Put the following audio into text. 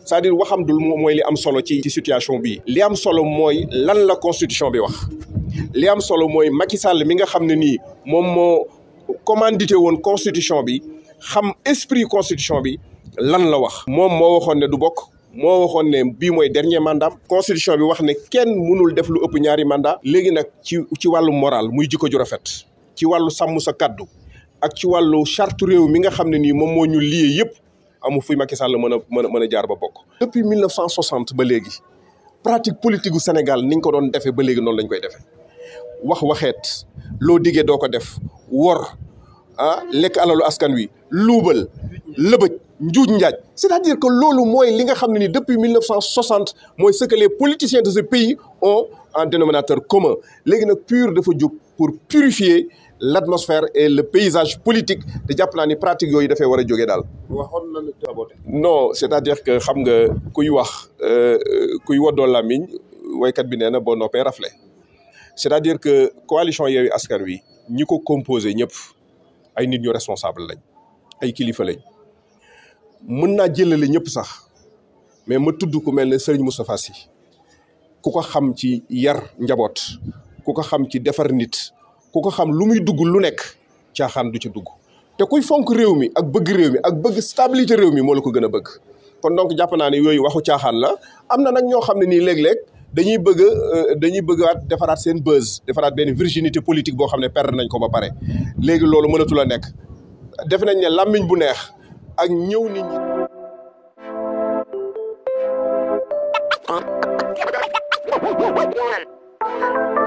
c'est-à-dire waxam dul mooy li am solo ci ci situation bi li am solo mooy lan la constitution bi wax li am solo mooy Macky Sall mi nga xam ne nii moom moo commandité woon constitution bi xam esprit constitution bi lan la wax moom moo waxoon ne du bokk moo waxoon ne bii mooy dernier mandat constitution bi wax ne kenn mënul def lu ëpp ñaari mandat léegi nag ci ci wàllu moral muy jikko ju rafet ci wàllu sàmm sa kaddu ak ci wàllu charte réew mi nga xam ne nii moom moo ñu lié yëpp amu fuy Macky Sall mën a mën a mën a jaar ba bokk. depuis 1960 ba léegi pratique politique gu Sénégal ni ñu ko doon defee ba léegi noonu lañ koy defee wax waxeet loo diggee doo ko def wor ah lekk alalu askan wi luubal lëbëj njuuj njaaj c'est-à-dire que loolu mooy li nga xam ne ni depuis 1960 mooy ce que les politiciens de ce pays ont en dénominateur commun léegi nag PUR dafa jóg pour purifier l'atmosphère et le paysage politique te jàpp naa ni pratique yooyu dafay war a jógee daal. waxoon na la saboté. non c'est-à-dire que xam nga kuy wax kuy woddoo làmmiñ waykat bi nee na boo noppee rafle c'est-à-dire que coalition Yewwi Askan Wi ñi ko composé ñëpp ay nit ñu responsable lañ ay kilifa lañ mën naa jëlale ñëpp sax mais ma tudd ku mel ne Serigne Moustapha Sy ku ko xam ci yar njaboot ku ko xam ci defar nit ku ko xam lu muy dugg lu nekk caaxaan du ci dugg te kuy fonk réew mi ak bëgg réew mi ak bëgg stabilité réew mi moo la ko gën a bëgg kon donc jàpp naa ne yooyu waxu caaxaan la am na nag ñoo xam ne nii léeg-léeg dañuy bëgg dañuy bëggaat defaraat seen buzz defaraat benn virginité politique boo xam ne perdre nañ ko ba pare léegi loolu mënatul a nekk def nañ ne làmmiñ bu neex ak ñëw nit ñi